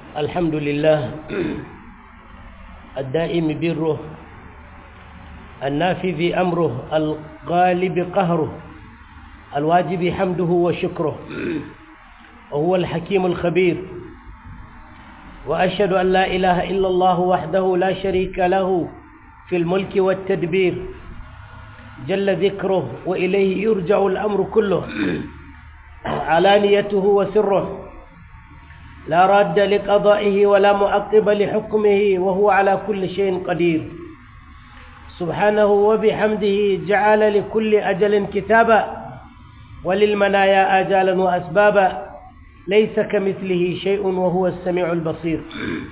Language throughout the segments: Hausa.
الحمد لله الدائم بره النافذ أمره الغالب قهره الواجب حمده وشكره وهو الحكيم الخبير وأشهد أن لا إله إلا الله وحده لا شريك له في الملك والتدبير جل ذكره وإليه يرجع الأمر كله علانيته وسره لا راد لقضائه ولا معقب لحكمه وهو على كل شيء قدير سبحانه وبحمده جعل لكل أجل كتابا وللمنايا آجالا وأسبابا ليس كمثله شيء وهو السميع البصير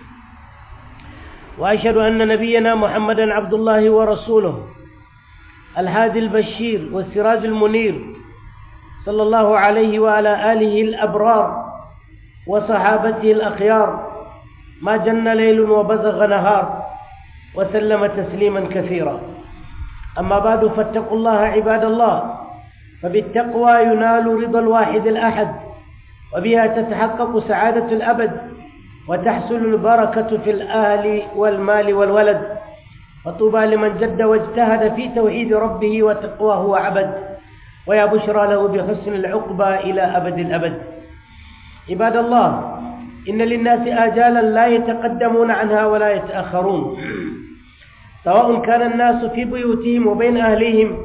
وأشهد أن نبينا محمدا عبد الله ورسوله الهادي البشير والسراج المنير صلى الله عليه وعلى آله الأبرار وصحابته الأخيار ما جن ليل وبزغ نهار وسلم تسليما كثيرا أما بعد فاتقوا الله عباد الله فبالتقوى ينال رضا الواحد الأحد وبها تتحقق سعادة الأبد وتحصل البركة في الأهل والمال والولد فطوبى لمن جد واجتهد في توحيد ربه وتقواه وعبد ويا بشرى له بحسن العقبى إلى أبد الأبد عباد الله إن للناس آجالا لا يتقدمون عنها ولا يتأخرون سواء كان الناس في بيوتهم وبين أهليهم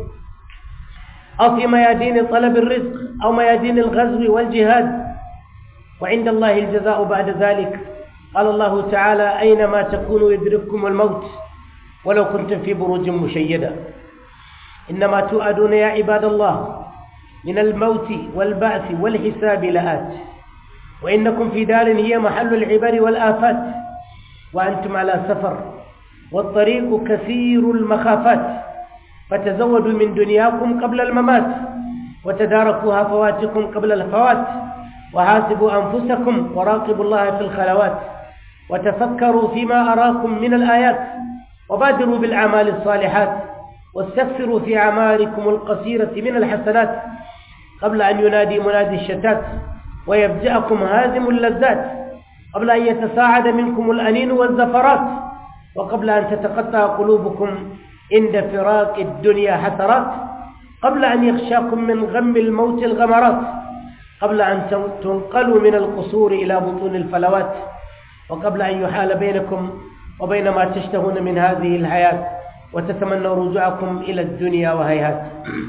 أو في ميادين طلب الرزق أو ميادين الغزو والجهاد وعند الله الجزاء بعد ذلك قال الله تعالى أينما تكونوا يدرككم الموت ولو كنتم في بروج مشيدة إنما تؤدون يا عباد الله من الموت والبعث والحساب لآت وإنكم في دار هي محل العبر والآفات وأنتم على سفر والطريق كثير المخافات فتزودوا من دنياكم قبل الممات وتداركوا هفواتكم قبل الفوات وحاسبوا أنفسكم وراقبوا الله في الخلوات وتفكروا فيما أراكم من الآيات وبادروا بالأعمال الصالحات واستكثروا في أعمالكم القصيرة من الحسنات قبل أن ينادي منادي الشتات ويفجأكم هازم اللذات قبل أن يتساعد منكم الأنين والزفرات وقبل أن تتقطع قلوبكم عند فراق الدنيا حسرات قبل أن يخشاكم من غم الموت الغمرات قبل أن تنقلوا من القصور إلى بطون الفلوات وقبل أن يحال بينكم وبين ما تشتهون من هذه الحياة وتتمنوا رجوعكم إلى الدنيا وهيهات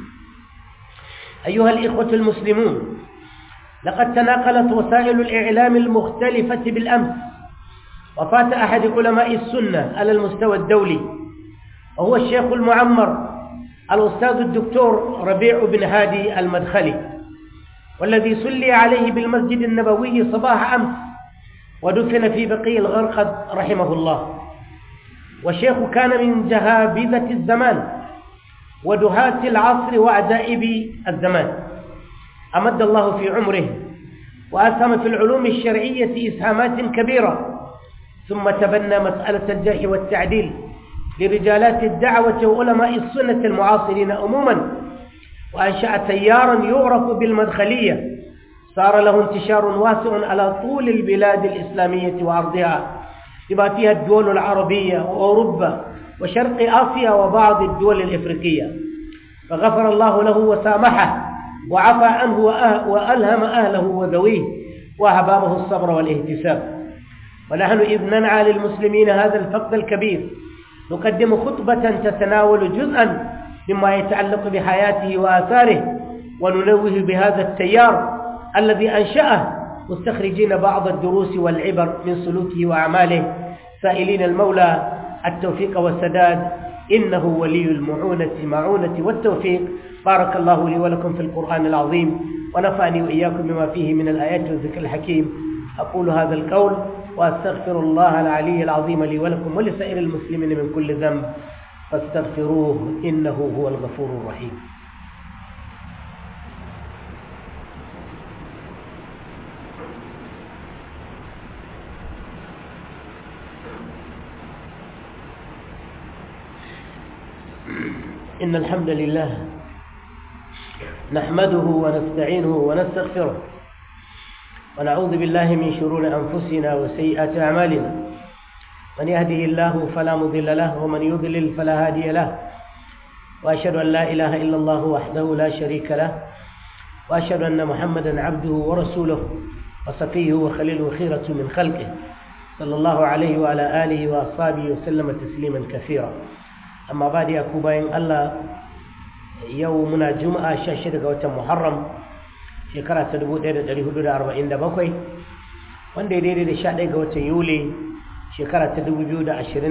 أيها الإخوة المسلمون لقد تناقلت وسائل الإعلام المختلفة بالأمس وفات أحد علماء السنة على المستوى الدولي وهو الشيخ المعمر الأستاذ الدكتور ربيع بن هادي المدخلي والذي سلي عليه بالمسجد النبوي صباح أمس ودفن في بقي الغرقد رحمه الله والشيخ كان من جهابذة الزمان ودهاة العصر وعجائب الزمان أمد الله في عمره وأسهم في العلوم الشرعية إسهامات كبيرة ثم تبنى مسألة الجرح والتعديل لرجالات الدعوة وعلماء السنة المعاصرين عموما وأنشأ تيارا يعرف بالمدخلية صار له انتشار واسع على طول البلاد الإسلامية وأرضها بما فيها الدول العربية وأوروبا وشرق آسيا وبعض الدول الإفريقية فغفر الله له وسامحه وعفى عنه وألهم أهله وذويه وأحبابه الصبر والاهتساب ونحن إذ ننعى للمسلمين هذا الفقد الكبير نقدم خطبة تتناول جزءا مما يتعلق بحياته وآثاره وننوه بهذا التيار الذي أنشأه مستخرجين بعض الدروس والعبر من سلوكه وأعماله سائلين المولى التوفيق والسداد إنه ولي المعونة معونة والتوفيق بارك الله لي ولكم في القرآن العظيم ونفعني وإياكم بما فيه من الآيات والذكر الحكيم أقول هذا القول وأستغفر الله العلي العظيم لي ولكم ولسائر المسلمين من كل ذنب فاستغفروه إنه هو الغفور الرحيم إن الحمد لله نحمده ونستعينه ونستغفره ونعوذ بالله من شرور أنفسنا وسيئات أعمالنا من يهده الله فلا مضل له ومن يضلل فلا هادي له وأشهد أن لا إله إلا الله وحده لا شريك له وأشهد أن محمدا عبده ورسوله وصفيه وخليله خيرة من خلقه صلى الله عليه وعلى آله وأصحابه وسلم تسليما كثيرا أما بعد يا كوباين الله يومنا جمعة شاشة قوة محرم shekara ta 1447 wanda ya daidai da 11 ga watan yuli shekara ta 2025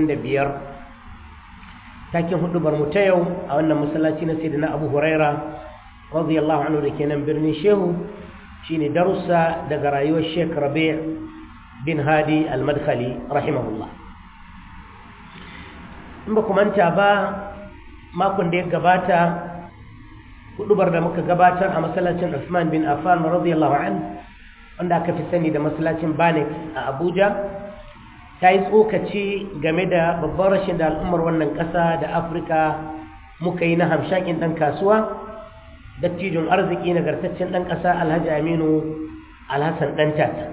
takin hudubar mu ta yau a wannan masallaci na sayyidina abu huraira radiyallahu anhu da ke nan birnin shehu shine darussa daga rayuwar sheikh rabi' bin hadi al-madkhali rahimahullah in ba ku manta ba makon da ya gabata hudubar da muka gabatar a masallacin Usman bin Affan radiyallahu an wanda aka fi sani da masallacin Banex a Abuja ta yi tsokaci game da babban rashin da al'ummar wannan ƙasa da Afirka muka yi na hamshakin ɗan kasuwa dattijin arziki nagartaccen ɗan ƙasa Alhaji Aminu Alhassan ɗan tata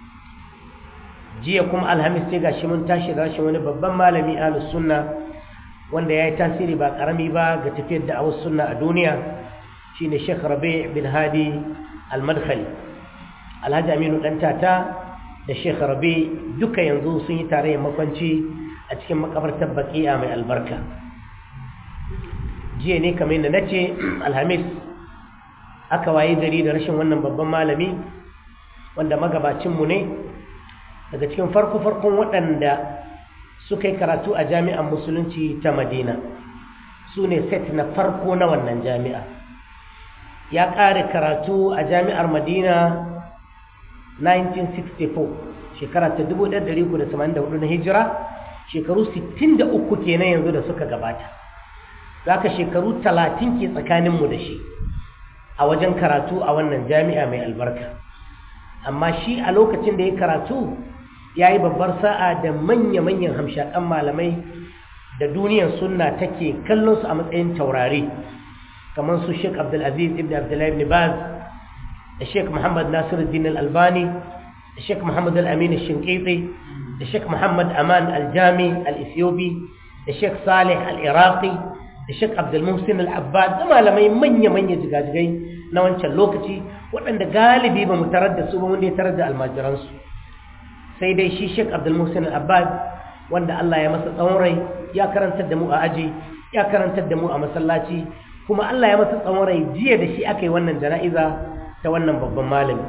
jiya kuma Alhamis sai gashi mun tashi da rashin wani babban malami Ahlus Sunna wanda ya yi tasiri ba ƙarami ba ga tafiyar da awus sunna a duniya shine Sheikh Rabi' bin Hadi Al-Madkhali Alhaji Aminu dan tata da Sheikh Rabi' duka yanzu sun yi tarayyar makwanci a cikin makabartar Baqi'a mai albarka jiya ne kamar yadda nace Alhamis aka waye gari da rashin wannan babban malami wanda magabacin mu ne daga cikin farko farkon waɗanda suka yi karatu a jami'an musulunci ta Madina su ne set na farko na wannan jami'a ya ƙare karatu a jami'ar madina 1964 shekara ta 1384 na hijira shekaru 63 kenan yanzu da suka gabata zaka shekaru 30 ke tsakaninmu da shi a wajen karatu a wannan jami'a mai albarka amma shi a lokacin da ya karatu ya yi babbar sa'a da manya-manyan hamshakan malamai da duniyar sunna take kallon su a matsayin taurari kamar su Sheikh Abdulaziz ibn Abdullah ibn Baz da Sheikh Muhammad Nasiruddin Al-Albani da Sheikh Muhammad Al-Amin Al-Shinqiti da Sheikh Muhammad Aman Al-Jami Al-Ethiopi da Sheikh Saleh Al-Iraqi da Sheikh Abdul Muhsin Al-Abbad da malamai manya-manya jigajigai na wancan lokaci waɗanda galibi ba mu tarar da su ba wanda ya tarar da almajiransu sai dai shi Sheikh Abdul Muhsin Al-Abbad wanda Allah ya masa tsawon rai ya karantar da mu a aji ya karantar da mu a masallaci kuma Allah ya masa tsawon rai jiya da shi aka yi wannan jana'iza ta wannan babban malami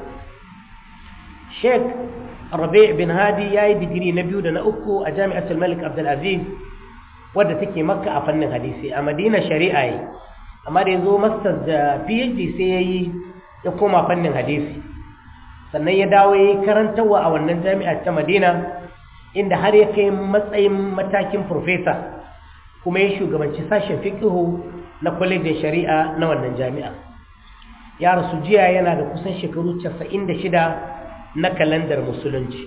Sheikh Rabi' bin Hadi ya yi digiri na biyu da na uku a Jami'atul Malik Abdul Aziz wadda take Makka a fannin hadisi a Madina shari'a yi amma da ya zo masters da PhD sai ya yi ya koma fannin hadisi sannan ya dawo ya yi karantarwa a wannan jami'a ta Madina inda har ya kai matsayin matakin profesa kuma ya shugabanci sashen fiqhu na kwalejin shari'a na wannan jami'a ya rasu jiya yana da kusan shekaru 96 na kalandar musulunci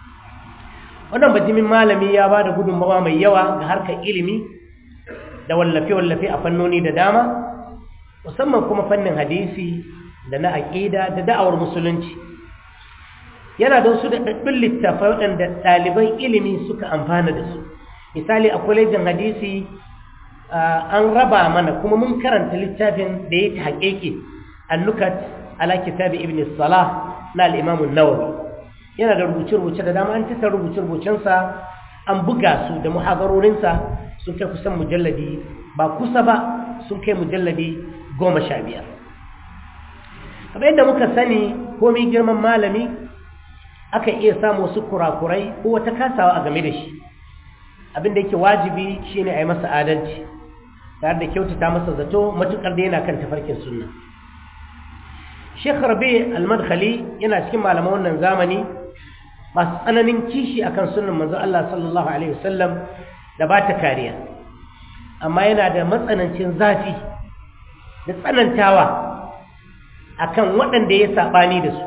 wannan bajimin malami ya ba da gudunmawa mai yawa ga harkar ilimi da wallafe-wallafe a fannoni da dama musamman kuma fannin hadisi da na aƙida da da'awar musulunci yana da wasu daɗaɗɗun littafai waɗanda ɗaliban ilimi suka amfana da su misali a kwalejin hadisi an raba mana kuma mun karanta littafin da ya ta haƙeƙe annukat ala kitabi ibn salah na al'imamun nawawi yana da rubuce-rubuce da dama an tattara rubuce-rubucensa an buga su da muhadarorinsa sun kai kusan mujalladi ba kusa ba sun kai mujalladi goma sha biyar kamar yadda muka sani komai girman malami aka iya samu wasu kurakurai ko wata kasawa a game da shi abinda yake wajibi shine a yi masa adalci tare da kyautata masa zato matukar da yana kan tafarkin sunna Sheikh Rabi Al-Madkhali yana cikin malaman wannan zamani masu tsananin kishi akan sunnan manzo Allah sallallahu alaihi wasallam da ba ta kariya amma yana da matsanancin zafi da tsanantawa akan waɗanda ya sabani da su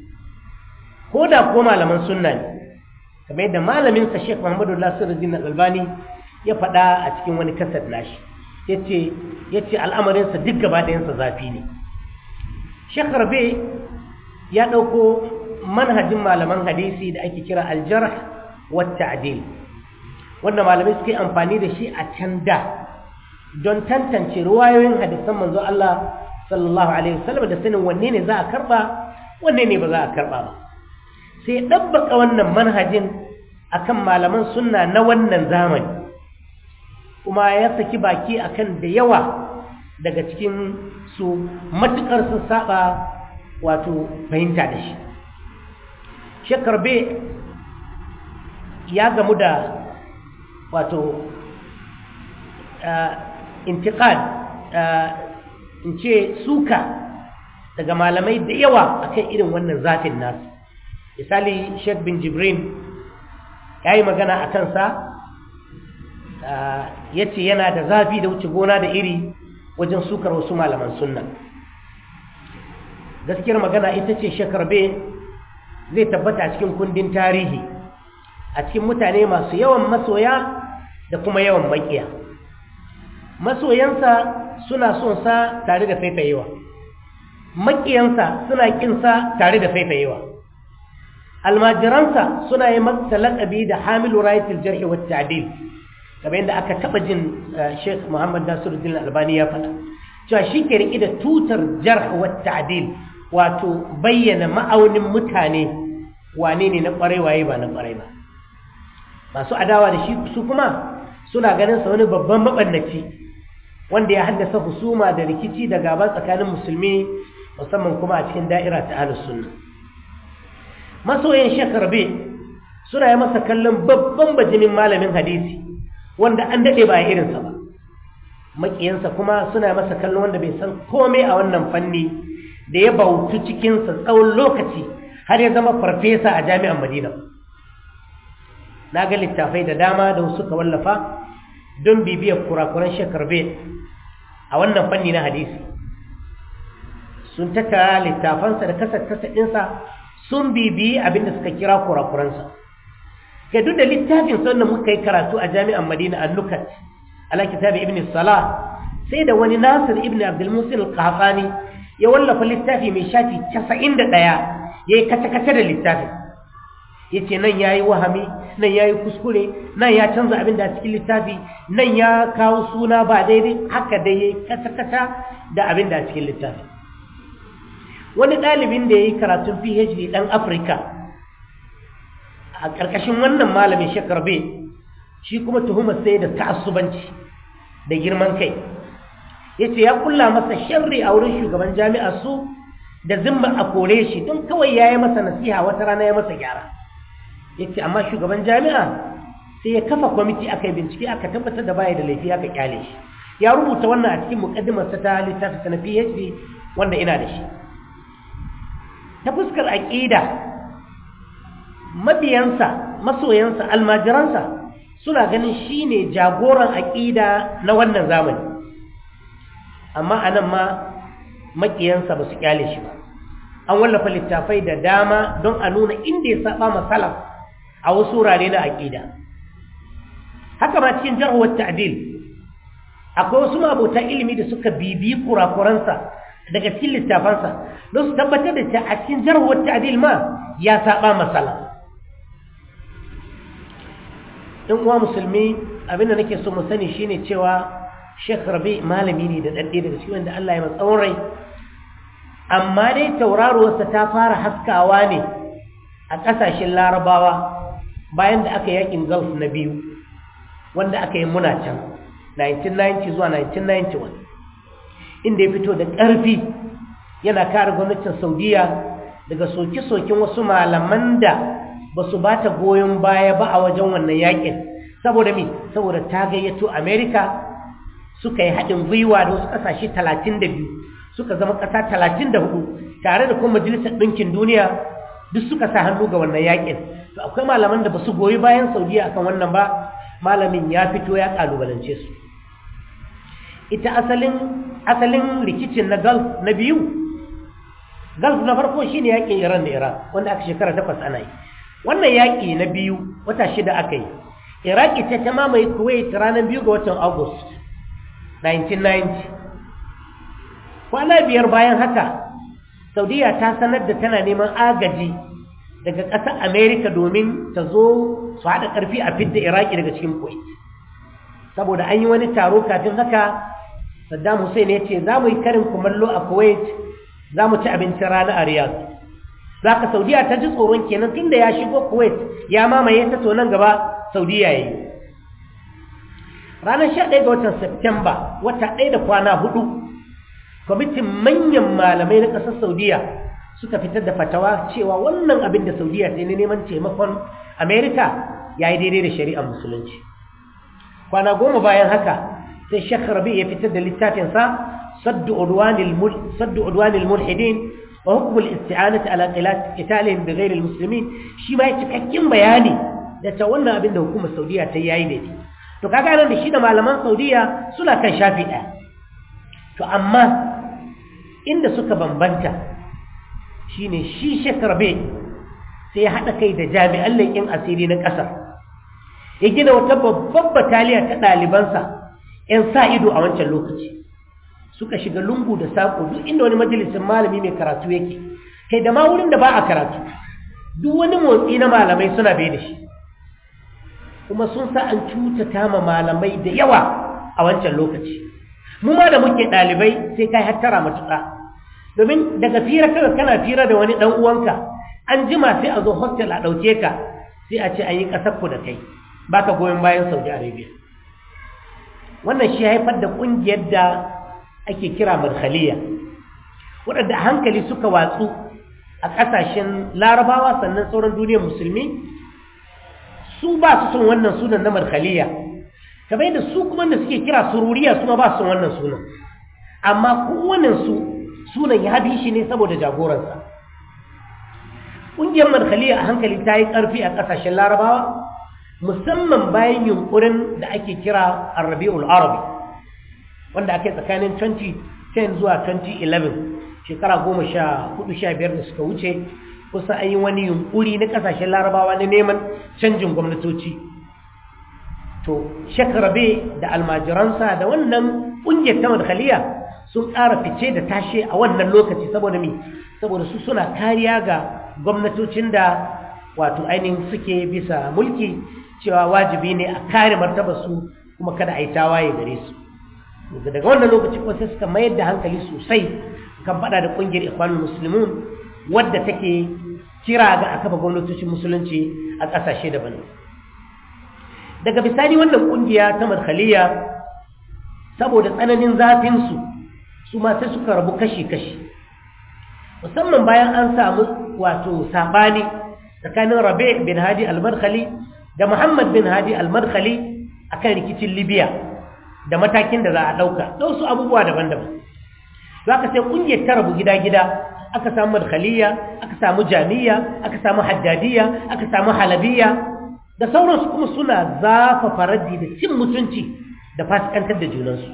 ko da ko malaman sunna ne kamar yadda malamin sa Sheikh Muhammadu Nasiruddin Al-Albani ya faɗa a cikin wani kasar nashi yace yace al'amarin sa duk gaba ɗayan sa zafi ne Sheikh Rabi ya dauko manhajin malaman hadisi da ake kira aljarh wa ta'dil wanda malamai suke amfani da shi a can da don tantance ruwayoyin hadisan manzo Allah sallallahu alaihi wasallam da sanin wanne ne za a karba wanne ne ba za a karba ba sai dabbaka wannan manhajin akan malaman sunna na wannan zamani kuma ya saki baki akan da yawa daga cikin su matukar sun saba wato fahimta da shi shekarbe ya gamu da wato intiqad in ce suka daga malamai da yawa akan irin wannan zafin nasu misali sheikh bin jibrin ya yi magana a kansa ya ce yana da zafi da wuce gona da iri wajen sukar wasu malaman sunna gaskiyar magana ita ce shekarbe zai tabbata a cikin kundin tarihi a cikin mutane masu yawan masoya da kuma yawan makiya masoyansa suna son sa tare da faifayewa makiyansa suna kinsa tare da faifayewa almajiransa suna yi masa laƙabi da hamilu rayatul jarhi wa ta'dil kamar yadda aka taɓa jin Sheikh Muhammad Nasiruddin Albani ya faɗa cewa shi ke riƙe da tutar jarh wa ta'dil wato bayyana ma'aunin mutane wane ne na ƙwarai waye ba na ƙwarai ba masu adawa da shi su kuma suna ganin sa wani babban mabannaci wanda ya haddasa husuma da rikici da gaba tsakanin musulmi musamman kuma a cikin da'ira ta ahlus sunna masoyan shakarbe suna yi masa kallon babban bajimin malamin hadisi wanda an dade ba irinsa ba makiyansa kuma suna masa kallon wanda bai san komai a wannan fanni da ya bautu cikinsa tsawon lokaci har ya zama farfesa a jami'an madina na ga littafai da dama da suka wallafa don bibiyar kurakuran shekarbe a wannan fanni na hadisi sun tattara littafansa da kasar-kasar ɗinsa sun bibiyi abinda suka kira kurakuransa ga duk da littafin sannan muka yi karatu a jami'an madina a nukat ala kitabi ibn salah sai da wani nasir ibn abdulmusin al-qahfani ya wallafa littafi mai shafi 91 ya yi kace-kace da littafin ya ce nan ya yi wahami nan ya yi kuskure nan ya canza abin da a cikin littafi nan ya kawo suna ba daidai haka dai ya yi kata-kata da abin da a cikin littafi wani ɗalibin da ya yi karatun phd ɗan afirka a ƙarƙashin wannan malamin shekarbe shi kuma tuhumar sai da ta'assubanci da girman kai ya ce ya kulla masa sharri a wurin shugaban jami'a su da zimma a kore shi don kawai ya yi masa nasiha wata rana ya masa gyara ya ce amma shugaban jami'a sai ya kafa kwamiti aka yi bincike aka tabbatar da baya da laifi aka kyale shi ya rubuta wannan a cikin mukaddimarsa ta littafi na phd wanda ina da shi ta fuskar aƙida mabiyansa masoyansa almajiransa suna ganin shi ne jagoran aƙida na wannan zamani amma a nan ma maƙiyansa ba su kyale shi ba an wallafa littafai da dama don a nuna inda ya saba masalaf a wasu wurare na aƙida haka ma cikin jarhuwar ta'dil akwai wasu mabota ilimi da suka bibi kurakuransa daga cikin littafansa don su tabbatar da ta a cikin jarhuwar ta'dil ma ya saba masala in uwa musulmi abinda nake so mu sani shine cewa Sheikh Rabi malami ne da dadde daga cikin wanda Allah ya matsawon rai amma dai tauraruwarsa ta fara haskawa ne a ƙasashen larabawa bayan da aka yakin gulf na biyu wanda aka yi muna can 1990 zuwa 1991 inda ya fito da ƙarfi yana kare gwamnatin saudiya daga soke-soken wasu malaman da ba su ba ta goyon baya ba a wajen wannan yakin saboda mi saboda ta gayyato amerika suka yi haɗin gwiwa da wasu ƙasashe 32 suka zama ƙasa 34 tare da kuma majalisar ɗinkin duniya duk suka sa hannu ga wannan yakin to akwai malaman da ba su goyi bayan saudiya akan wannan ba malamin ya fito ya kalubalance su ita asalin asalin rikicin na gulf na biyu gulf na farko shine yakin iran da iran wanda aka shekara takwas ana yi wannan yaki na biyu wata shida aka yi iraki ta ta mamaye kuwait ranar biyu ga watan august 1990 kwana biyar bayan haka saudiya ta sanar da tana neman agaji daga ƙasar amerika domin ta zo su haɗa ƙarfi a fidda iraki daga cikin kuwait saboda an yi wani taro kafin haka saddam hussein ya ce za mu yi karin kumallo a kuwait za mu ci abincin rana a riyadh za ka saudiya ta ji tsoron kenan tun da ya shigo kuwait ya mamaye ta to nan gaba saudiya ya yi ranar 11 ga watan Septemba wata ɗaya da kwana hudu kwamitin manyan malamai na ƙasar saudiya suka fitar da fatawa cewa wannan abin da saudiya ta yi neman taimakon amerika ya yi daidai da shari'ar musulunci kwana goma bayan haka sai shek rabi ya fitar da littafinsa saddu udwanil mulhidin wa hukumul isti'anati ala qitalihim bi ghairi almuslimin shi ma ya cikakken bayani da ta wannan abin da hukumar saudiya ta yayi daidai to kaga nan da shi da malaman saudiya suna kan shafi ɗaya to amma inda suka bambanta shine shi shekarbe sai ya haɗa kai da jami'an leƙin asiri na ƙasar ya gina wata babbar bataliya ta ɗalibansa 'yan sa ido a wancan lokaci suka shiga lungu da saƙo duk inda wani majalisin malami mai karatu yake kai da ma wurin da ba a karatu duk wani motsi na malamai suna bai da shi kuma sun sa an cutata ma malamai da yawa a wancan lokaci mu ma da muke ɗalibai sai kai hattara matuƙa domin daga fira kawai kana fira da wani ɗan uwanka an jima sai a zo hostel a ɗauke ka sai a ce an yi ƙasar ku da kai baka goyon bayan saudi arabia wannan shi haifar da ƙungiyar da ake kira madkhaliya waɗanda a hankali suka watsu a ƙasashen larabawa sannan sauran duniyar musulmi su ba su son wannan sunan na madkhaliya kamar yadda su kuma da suke kira sururiya su ma ba su son wannan sunan amma kowannen su sunan ya bi shi ne saboda jagoransa ƙungiyar madkhaliya a hankali ta yi ƙarfi a ƙasashen larabawa musamman bayan yunkurin da ake kira arabi'ul arabi wanda ake tsakanin 2010 zuwa 2011 shekara goma sha hudu sha biyar da suka wuce kusa an yi wani yunkuri na kasashen larabawa na neman canjin gwamnatoci to shekarabe da almajiransa da wannan ƙungiyar ta madkhaliya sun ƙara fice da tashe a wannan lokaci saboda mi saboda su suna kariya ga gwamnatocin da wato ainihin suke bisa mulki cewa wajibi ne a kare martabarsu kuma kada a yi tawaye gare su daga wannan lokaci kuma sai suka mayar da hankali sosai kan faɗa da ƙungiyar ikwanul musulmun wadda take kira ga a kafa gwamnatocin musulunci a ƙasashe daban daga bisani wannan ƙungiya ta madkhaliya saboda tsananin zafinsu su ma sai suka rabu kashi-kashi musamman bayan an samu wato sabani tsakanin rabe bin hadi al-madkhali da muhammad bin hadi al-madkhali akan rikicin libya da matakin da za a ɗauka da wasu abubuwa daban-daban za ka sai ƙungiyar ta rabu gida-gida aka samu madkhaliya aka samu jami'a aka samu haddadiya aka samu halabiya da sauransu kuma suna zafafa raddi da cin mutunci da fasikantar da junansu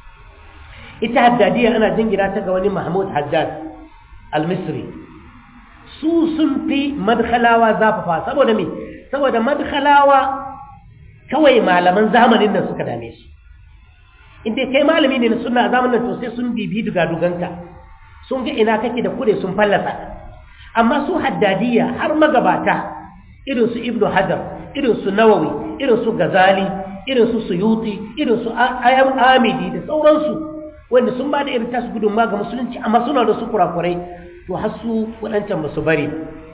ita haddadiya ana jingina ta ga wani mahmud haddad al-misri su sun fi madkhalawa zafafa saboda me saboda madkhalawa kawai malaman zamanin nan suka dame su inda kai malami ne na suna zamanin to sai sun bibi dugaduganka sun ga ina kake da kure sun fallasa amma su haddadiya har magabata irin su ibnu hajar irin su nawawi irin su gazali irin su suyuti irin su ayyam amidi da sauransu wanda sun ba da irin tasu gudunma ga musulunci amma suna da su kurakurai to har su waɗancan ba su bari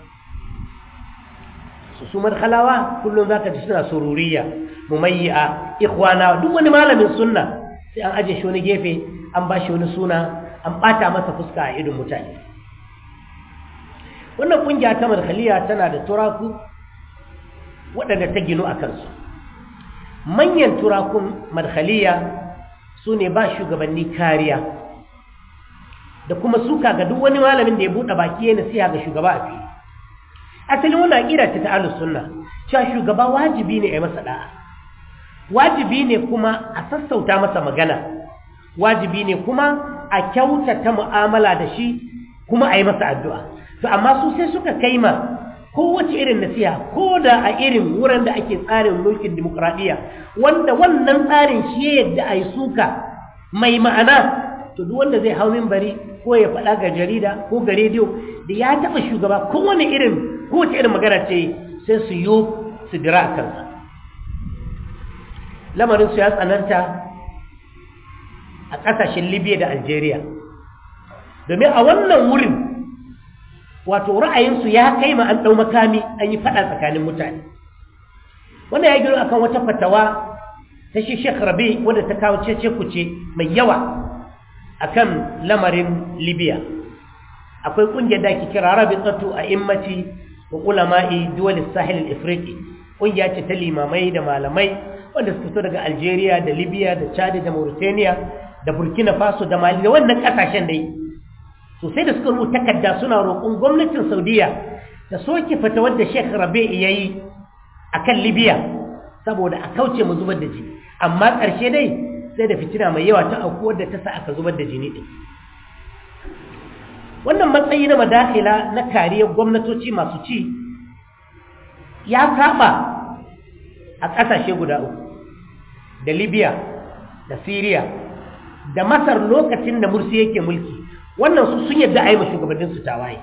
su su marhalawa kullum za ka ji suna sururiya mumayya ikhwana duk wani malamin sunna sai an aje shi wani gefe an ba shi wani suna an ɓata masa fuska a idon mutane wannan ƙungiya ta marhaliya tana da turaku waɗanda ta ginu a kansu manyan turakun marhaliya su ne ba shugabanni kariya da kuma suka ga duk wani malamin da ya buɗe baki ya nasiha ga shugaba a fili asalin wani aƙida ta ta'alus sunna cewa shugaba wajibi ne a yi masa da'a wajibi ne kuma a sassauta masa magana wajibi ne kuma a kyautata mu'amala da shi kuma a yi masa addu'a to amma su sai suka kai ma kowace irin nasiha ko da a irin wurin da ake tsarin mulkin dimokuraɗiyya wanda wannan tsarin shi ya yadda a yi suka mai ma'ana to duk wanda zai hau bari ko ya faɗa ga jarida ko ga rediyo da ya taɓa shugaba kowane irin kowace irin magana ce sai su yi su dira a kansa lamarinsu ya tsananta a ƙasashen libya da algeria domin a wannan wurin wato ra'ayinsu ya kai ma an ɗau makami an yi faɗa tsakanin mutane wanda ya gino akan wata fatawa ta shi shek rabe wadda ta kawo cece kuce mai yawa akan lamarin libya akwai ƙungiyar da ake kira rabi tsattu a immati wa ulama'i duwal sahil al-afriqi ƙungiya ce ta limamai da malamai wanda suka fito daga algeria da libya da chad da mauritania da burkina faso da mali da wannan ƙasashen dai sosai da suka rubuta takarda suna roƙon gwamnatin saudiya ta soke fatawar da sheikh rabe ya yi a kan libya saboda a kauce mu zubar da jini amma ƙarshe dai sai da fitina mai yawa ta aukuwar da ta sa aka zubar da jini ɗin wannan matsayi na madakila na kariyar gwamnatoci masu ci ya saba a ƙasashe guda uku da libya da syria da masar lokacin da mursi yake mulki wannan su sun yadda a yi ma shugabanninsu tawaye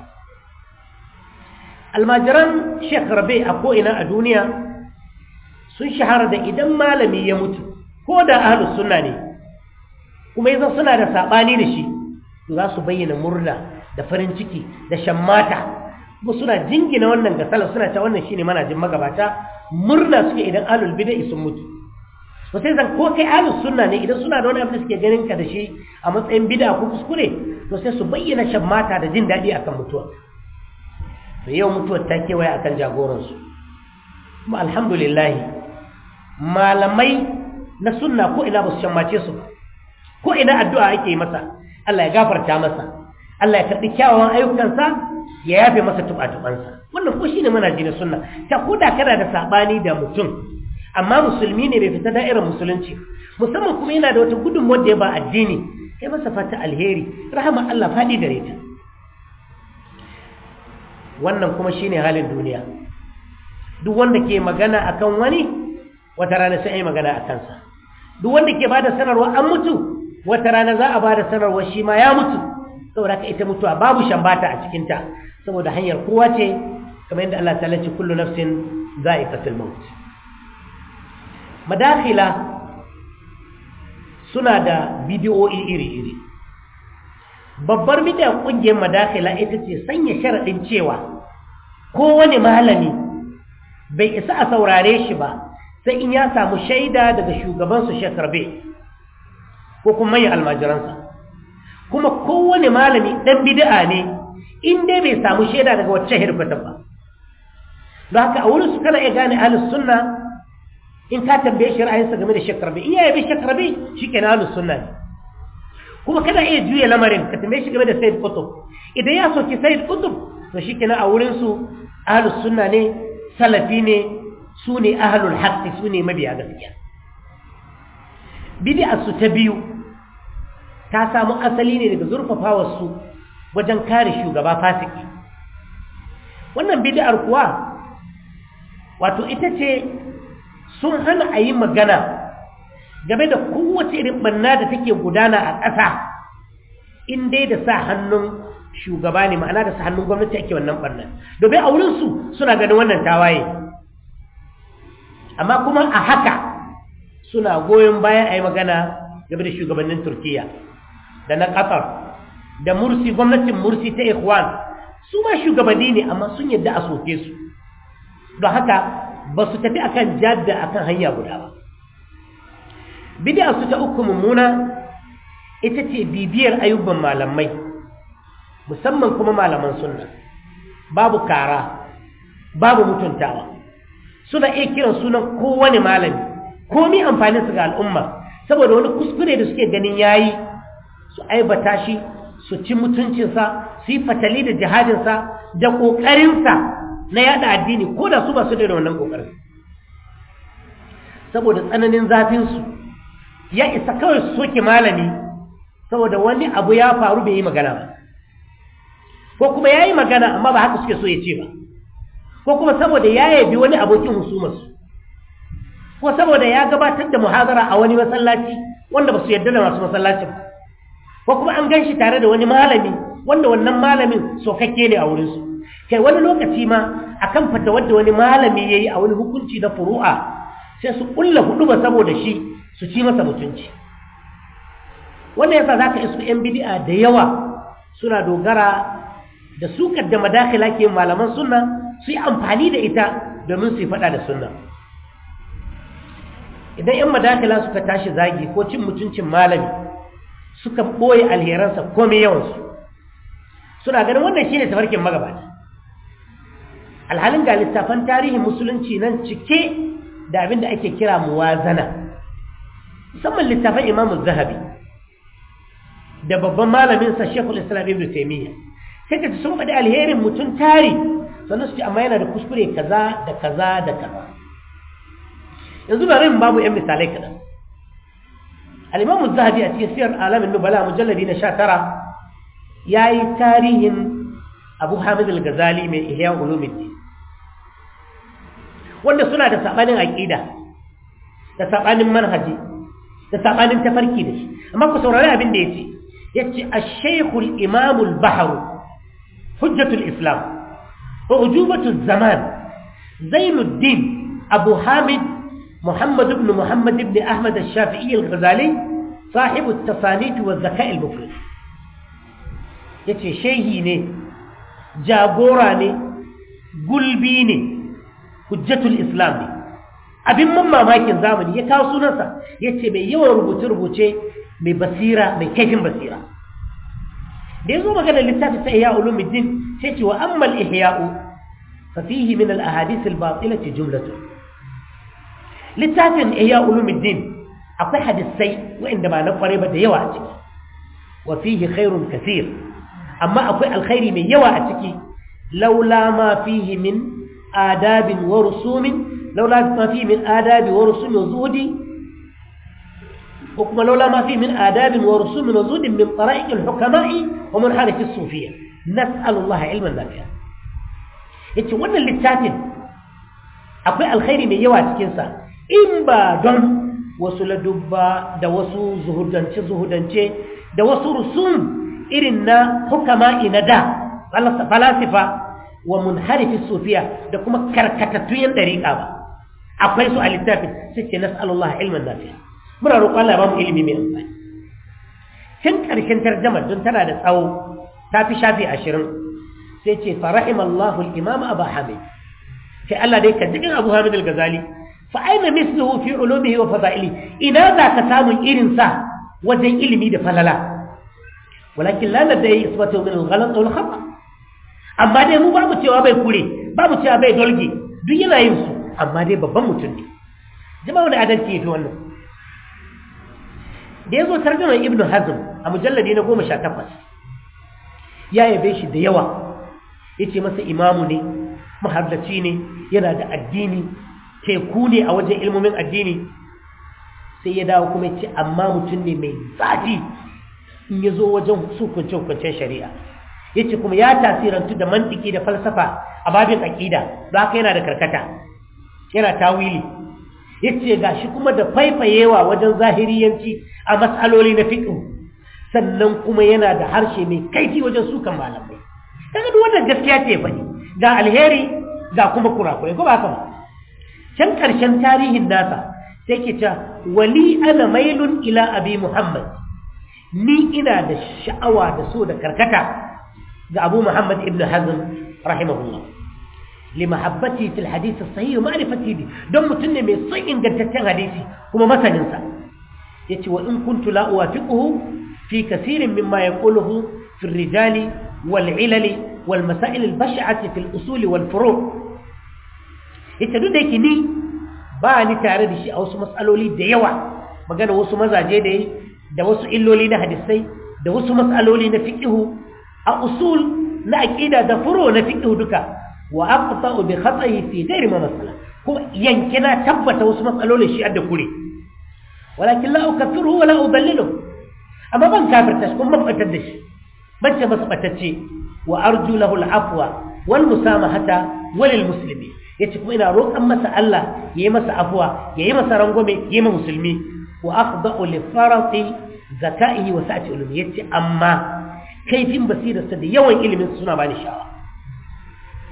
almajiran sheikh rabe a ko'ina a duniya sun shahara da idan malami ya mutu ko da ahalus sunna ne kuma yanzu suna da saɓani da shi za su bayyana murna da farin ciki da shammata kuma suna jingina wannan ga salaf suna ta wannan shine manajin magabata murna suke idan ahlul bid'a sun mutu to sai zan ko kai ahlus sunna ne idan suna da wani abu da suke ganin ka da shi a matsayin bid'a ko kuskure to sai su bayyana shammata da jin daɗi akan mutuwa to yau mutuwar ta kewaye akan jagoransu kuma alhamdulillah malamai na sunna ko ina ba su shammace su ko ina addu'a ake yi masa Allah ya gafarta masa Allah ya karɓi kyawawan ayyukansa ya yafe masa tuɓa-tuɓansa wannan ko shine manhaji na sunna ta koda kana da sabani da mutum amma musulmi ne bai fita da'irar musulunci musamman kuma yana da wata gudunmuwar da ya ba addini kai masa fata alheri rahama Allah faɗi gare ta wannan kuma shine halin duniya duk wanda ke magana akan wani wata rana sai ai magana a kansa duk wanda ke bada sanarwa an mutu wata rana za a bada sanarwa shi ma ya mutu saboda ka ita mutuwa babu shambata a cikinta saboda hanyar kowa ce kamar yadda Allah ta ce kullu nafsin za'iqatul maut madakhila suna da bidiyoyi iri-iri babbar bidiyar kungiyar madakhila ita ce sanya sharadin cewa kowane malami bai isa a saurare shi ba sai in ya samu shaida daga shugabansu shekarbe ko kuma manyan almajiransa kuma kowane malami ɗan bid'a ne in dai bai samu shaida daga wacce hirfata ba don haka a wurin su kana iya gane ahlus sunna in ka tambaye shi ra'ayinsa game da shakarbi in ya yabi shakarbi shi ke na ahlus sunna ne kuma kana iya juya lamarin ka tambaye shi game da sayyid kutub idan ya soki sayyid kutub to shi ke na a wurin su ahlus sunna ne salafi ne su ne ahlul haqqi su ne mabiya gaskiya bid'a su ta biyu ta samu asali ne daga zurfafawar su wajen kare shugaba fasiki wannan bid'ar kuwa wato ita ce sun hana a yi magana game da kowace irin banna da take gudana a ƙasa in dai da sa hannun shugaba ne ma'ana da sa hannun gwamnati ake wannan bannan domin a wurinsu suna ganin wannan tawaye amma kuma a haka suna goyon bayan a yi magana game da shugabannin turkiya da na ƙasar da mursi gwamnatin mursi ta ikhwan su ma shugabanni ne amma sun yadda a soke su don haka ba su tafi akan jadda akan hanya guda ba bid'a su ta uku mummuna ita ce bibiyar ayyuban malamai musamman kuma malaman sunna babu kara babu mutuntawa suna iya kiran sunan kowane malami komi amfanin su ga al'umma saboda wani kuskure da suke ganin yayi su aibata shi su ci mutuncinsa su yi fatali da jihadinsa da ƙoƙarinsa na yada addini ko da su ba su da wannan ƙoƙarin saboda tsananin zafinsu ya isa kawai su soke malami saboda wani abu ya faru bai yi magana ba ko kuma ya yi magana amma ba haka suke so ya ce ba ko kuma saboda ya yabi wani abokin husumarsu ko saboda ya gabatar da muhazara a wani masallaci wanda ba su yarda da masu masallacin ko kuma an gan shi tare da wani malami wanda wannan malamin sokakke ne a wurinsu kai wani lokaci ma akan fata wadda wani malami yayi a wani hukunci na furu'a sai su kulla hudu ba saboda shi su ci masa mutunci wannan yasa zaka isu yan bid'a da yawa suna dogara da su da madakila ke malaman sunna su yi amfani da ita domin su yi fada da sunna idan yan madakila suka tashi zagi ko cin mutuncin malami suka boye alheransa komai yawansu suna ganin wannan shine tafarkin magabata alhalin ga littafan tarihin musulunci nan cike da abin da ake kira muwazana musamman littafan imamu zahabi da babban malaminsa shekul islam ibn taimiyya sai ka ci sun faɗi alherin mutum tari sannan su ce amma yana da kuskure kaza da kaza da kaza yanzu bari mu babu yan misalai kaɗan al-imamu zahabi a cikin siyar alamin nubala mujalladi na sha tara ya yi tarihin abu hamid al-ghazali mai ihya ulumuddin wanda suna da sabanin aqida da sabanin manhaji da sabanin tafarki da shi amma ku saurari abin da yace yace ash-shaykh al-imam al-bahr hujjat al-islam wa ujubatu az-zaman zainuddin abu hamid محمد بن محمد بن أحمد الشافعي الغزالي صاحب التصانيف والذكاء المفرد yace shehi ne jagora ne gulbi ne hujjatul islam ne abin man mamakin zamani ya kawo sunansa yace mai yawan rubuce-rubuce mai basira mai kaifin basira da ya zo magana littafi ta ihya ulumuddin sai ce wa ammal ihya'u fa fihi min al ahadith al batilati jumlatu littafin ihya ulumuddin akwai hadisai wa'inda ba na kware ba da yawa a ciki wa fihi khairun kathir amma akwai alkhairi mai yawa a ciki laula ma fihi min adabin wa rusumin laula ma fihi min adabi wa rusumin zuhudi ko kuma laula ma fihi min adabin wa rusumin wa zuhudin min tara'iq al-hukama'i wa munharif as-sufiyya nas'alu Allah ilman nafi'a yace wannan littafin akwai alkhairi mai yawa cikin sa in ba don wasu ladubba da wasu zuhudance zuhudance da wasu rusum irin na hukama'i na da falasifa wa munharifi sufiya da kuma karkatattun yan dariƙa ba akwai su a littafin sai ce nas'alullah ilman nafi'a muna roƙon Allah ba mu ilimi mai amfani tun ƙarshen tarjamar don tana da tsawo ta fi shafi ashirin sai ce fa rahimallahu al-imam abu hamid sai Allah dai ka jikin abu hamid al-ghazali fa aina misluhu fi ulumihi wa fadaili ina za ka samun irin sa wajen ilimi da falala ولكن لا لديه إثباته من الغلط أو الخطأ amma dai mu babu cewa bai kure babu cewa bai dolge duk yana yin su amma dai babban mutum ne jama'a wani adalci ya fi wannan da ya zo tarjumar ibnu hazm a mujalladi na goma sha takwas ya yabe shi da yawa ya ce masa imamu ne mahardaci ne yana da addini teku ne a wajen ilmomin addini sai ya dawo kuma ya ce amma mutum ne mai zafi in ya zo wajen hukuncin shari'a ya ce kuma ya tasirantu da mantiki da falsafa a babin aƙida za ka yana da karkata yana tawili ya ce ga shi kuma da faifayewa wajen zahiriyanci a matsaloli na fiƙo sannan kuma yana da harshe mai kaifi wajen sukan malamai kaga duk wannan gaskiya ce faɗi ga alheri ga kuma kurakurai ko ba haka ba can ƙarshen tarihin nasa sai ke ta wali ana mailun ila abi muhammad ni ina da sha'awa da so da karkata ga Abu Muhammad ibn Hazm rahimahullah li mahabbati fil hadith as-sahih ma'rifati bi don mutun ne mai son ingantaccen hadisi kuma masanin sa yace wa in kuntu la uwafiquhu fi kaseerin mimma yaquluhu fi ar-rijali wal 'ilal wal masail al-bash'ati fil usul wal furu' yace duk da yake ni ba ni tare da shi a wasu matsaloli da yawa magana wasu mazaje da yi da wasu illoli na hadisai da wasu matsaloli na fiqhu a usul na aqida da furo na fiqhu duka wa aqta'u bi khata'i fi ghairi ma masala kuma yankina tabbata wasu matsalolin shi adda kure walakin la ukaffiruhu wa la udallilu amma ban kafirta shi kuma ban batar da shi ban ce masa batacce wa arju lahu al-afwa wal musamahata walil muslimin yace kuma ina roƙan masa Allah yayi masa afwa yayi masa rangwame yayi ma musulmi wa akhda'u li farati zaka'ihi wa sa'ati ulumi yace amma kaifin basirarsa da yawan ilimin suna bani sha'awa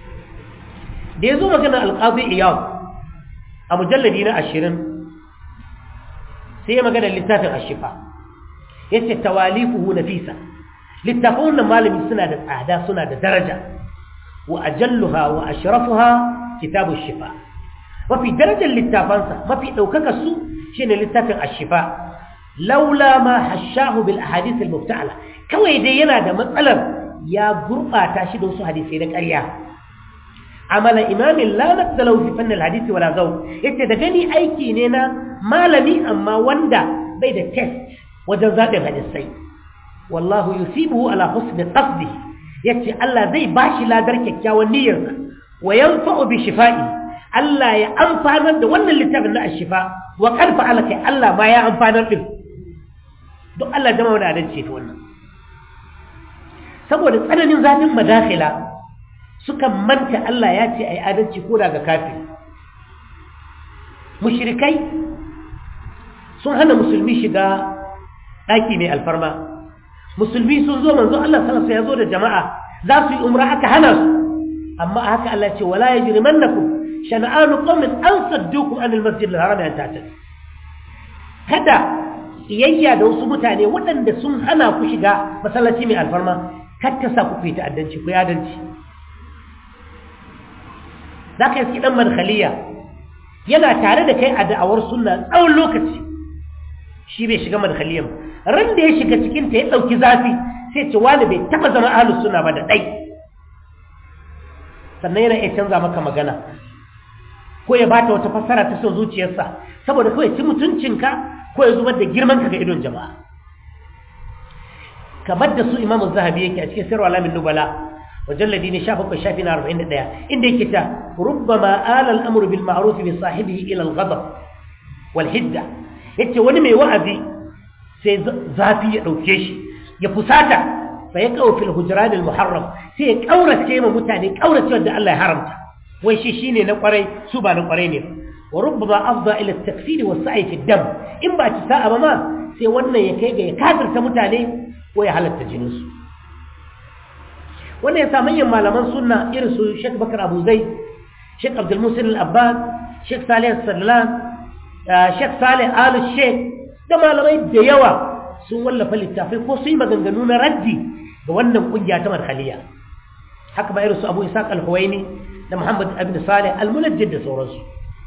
da ya zo magana alƙazi iyab a mujalladi na ashirin sai ya magana littafin ashifa ya ce tawalifuhu nafisa littafin wannan malami suna da tsada suna da daraja wa ajalluha wa ashrafuha kitabun shifa mafi darajar littafansa mafi ɗaukaka su shine littafin ashifa laula ma hashahu bil ahadith al mubta'ala kawai dai yana da matsalar ya gurbata shi da wasu hadisai na ƙarya amala imamin la naqdalu fi fann al hadith wala zaw yace da gani aiki ne na malami amma wanda bai da test wajen zaɓin hadisai wallahu yusibuhu ala husni qasdihi yace Allah zai bashi ladar kyakkyawan niyyarsa wa yanfa'u bi shifa'i Allah ya amfanar da wannan littafin na ashifa wa qad fa'ala kai Allah ma ya amfanar din duk Allah jama'a da adalci ta wannan saboda tsananin zafin madakhila suka manta Allah ya ce ai adalci ko daga kafiri mushrikai sun hana musulmi shiga daki mai alfarma musulmi sun zo manzo Allah sallallahu alaihi wasallam ya zo da jama'a za su yi umra aka hana su amma haka Allah ce wala yajrimannakum shana'anu qaumin an saddukum anil masjid al-haram an ta'tad kada iyayya da wasu mutane waɗanda sun hana ku shiga masallaci mai alfarma kar ta sa ku fi ta'addanci ku yadanci zaka yi dan madkhaliya yana tare da kai a da'awar sunna tsawon lokaci shi bai shiga madkhaliyan ran da ya shiga cikin ta ya dauki zafi sai ce wani bai taba zama ahlus sunna ba da dai sannan yana iya canza maka magana ko ya bata wata fassara ta son zuciyarsa saboda kawai ci mutuncinka ko ya zubar da girman ka ga idon jama'a kamar da su imamu zahabi yake a cikin sirwa alamin nubala wajalladi ne 17 shafi na 41 inda yake ta rubbama ala al-amru bil ma'ruf bi sahibihi ila al-ghadab wal hidda yace wani mai wa'azi sai zafi ya dauke shi ya fusata fa ya kawo fil hujran al-muharram sai ya kaurace ma mutane kaurace da Allah ya haramta wai shi shine na kwarai su ba na kwarai ne wa rubbama afda ila at-takfir wa sa'i fi dam in ba ci sa'a ba ma sai wannan ya kai ga ya kafirta mutane ko ya halatta jinin su wannan ya sa manyan malaman sunna irin su Sheikh Bakar Abu Zaid Sheikh Abdul Musin Al-Abbas Sheikh Salih Sallan Sheikh Salih Al Sheikh da malamai da yawa sun wallafa littafai ko sun yi maganganu na raddi ga wannan kungiya ta marhaliya haka ba irin su Abu Ishaq Al-Huwaini da Muhammad ibn Salih al-Munajjid da sauransu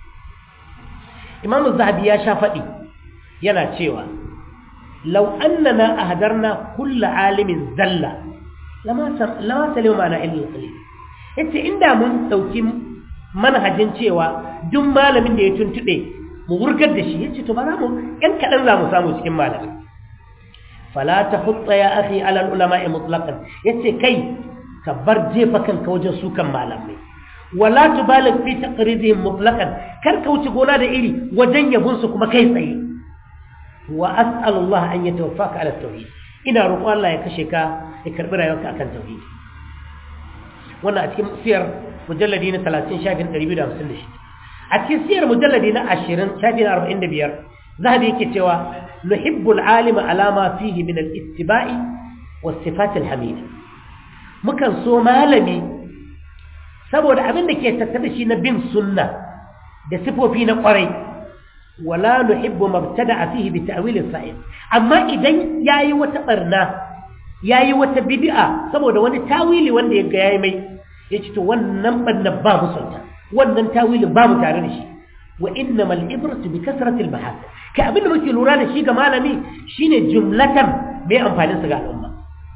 Imam Zahabi ya sha faɗi yana cewa law annana ahdarna kull alimin zalla lama lama salima mana ilmi qalil yace inda mun dauki manhajin cewa duk malamin da ya tuntube mu wurgar da shi yace to ba za mu ɗan kaɗan za mu samu cikin malamin fala tahutta ya akhi ala al-ulama'i mutlaqan yace kai ka bar jefa kanka wajen sukan malamai wala tubalig fi taqridihim mutlaqan kar ka wuce gona da iri wajen yabun su kuma kai tsaye wa as'alu Allah an yatawaffaka ala tauhid ina roƙon Allah ya kashe ka ya karbi rayuwarka akan tauhid wannan a cikin siyar mujalladi na 30 shafin 256 a cikin siyar mujalladi na 20 shafin 45 zahabi yake cewa nuhibbu al-alima ala ma fihi min al-ittiba'i was sifat al-hamida mukan so malami saboda abin da ke tattare shi na bin sunna da sifofi na kwarai wala nuhibbu mabtada'a fihi bi ta'wil as-sa'id amma idan yayi wata barna yayi wata bid'a saboda wani tawili wanda yaga yayi mai yace to wannan barna ba mu sunta wannan tawili ba mu tare da shi wa innamal ibratu bi kasrati al-bahath ka abin da muke lura da shi ga malami shine jumlatan mai amfanin sa ga al'umma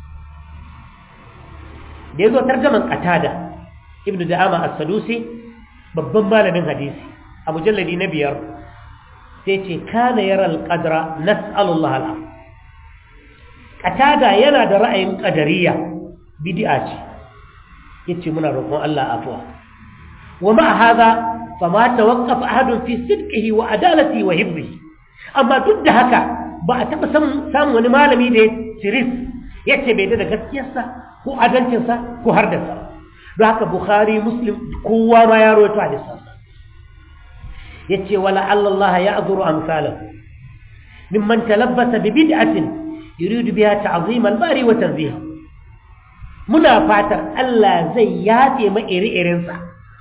da yazo tarjaman qatada ibnu da'ama as-sadusi babban malamin hadisi a mujalladi na biyar sai ce kana yara al-qadra nas'alullah al qatada yana da ra'ayin qadariyya bid'a ce yace muna roƙon Allah afwa wa ma hadha fama tawaqqafa ahadun fi sidqihi wa adalati wa hibbihi amma duk da haka ba a taɓa samun wani malami da ya siris yace bai da gaskiyarsa ko adalcinsa ko har da sa don haka bukhari muslim kowa ma ya roto hadisansa ya ce wala Allah ya azuru amsalahu mimman talabbasa bi bid'atin yuridu biha ta'zim al-bari wa tanziha muna fatar Allah zai yafe ma iri-irinsa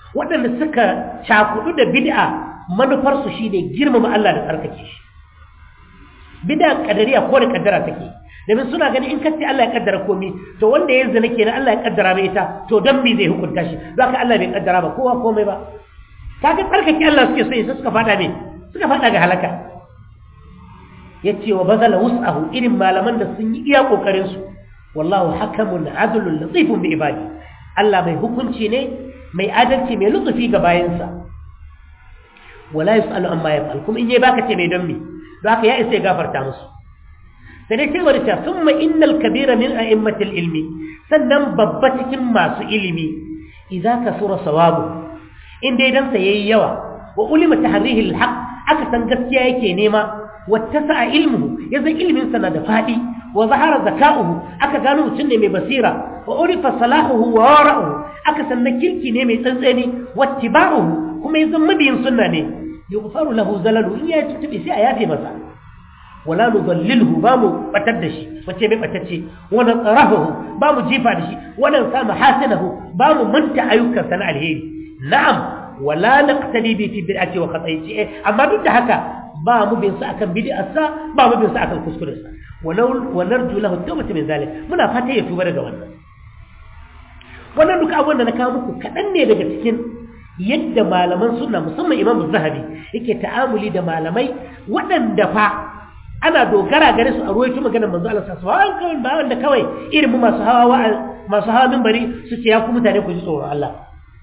waɗanda suka cakudu da bid'a manufarsu shi ne girmama Allah da tsarkake shi bid'a kadariya ko da kaddara take domin suna gani in kace Allah ya kaddara komai to wanda ya zina kenan Allah ya kaddara mai ita to dan me zai hukunta shi don haka Allah bai kaddara ba kowa komai ba kaga tsarkake Allah suke so sai suka fada me suka fada ga halaka yace wa bazala wus'ahu irin malaman da sun yi iya kokarin su wallahu hakamun adlun latifun bi ibadi Allah mai hukunci ne mai adalci mai lutsufi ga bayansa wala yusalu amma yaf'al kuma in yayi baka ce mai don me don haka ya isa ya gafarta musu sai dai sai wani ta summa innal kabira min a'immatil ilmi sannan babba cikin masu ilimi idza kasura sawabu in dai dan sa yayi yawa wa ulima tahrihi alhaq aka san gaskiya yake nema wattasa'a ilmuhu yazan ilmin sa na da fadi wa zahara zaka'uhu aka gano mutum ne mai basira wa urifa salahuhu wa wara'uhu aka san na kirki ne mai tsantsani wattiba'uhu kuma yazan mabiyin sunna ne yughfaru lahu zalalu in ya tutubi sai a yafe masa wala nudallilhu ba mu batar da shi wace bai batacce wala tsarahu ba mu jifa da shi wala sa mahasinahu ba mu manta ayyukan sana alheri na'am wala naqtadi bi fi bid'ati wa khata'i eh amma duk da haka ba mu bin sa akan bid'arsa ba mu bin sa akan kuskurarsa wa narju lahu tawbata min zalik muna fata ya tuba daga wannan wannan duka abun da na kawo muku kadan ne daga cikin yadda malaman sunna musamman imam zahabi yake ta'amuli da malamai waɗanda fa ana dogara gare su a ruwaito maganar manzo Allah sallallahu alaihi wasallam ba wanda kawai irin mu masu hawa masu hawa minbari su ce ya ku mutane ku ji tsoron Allah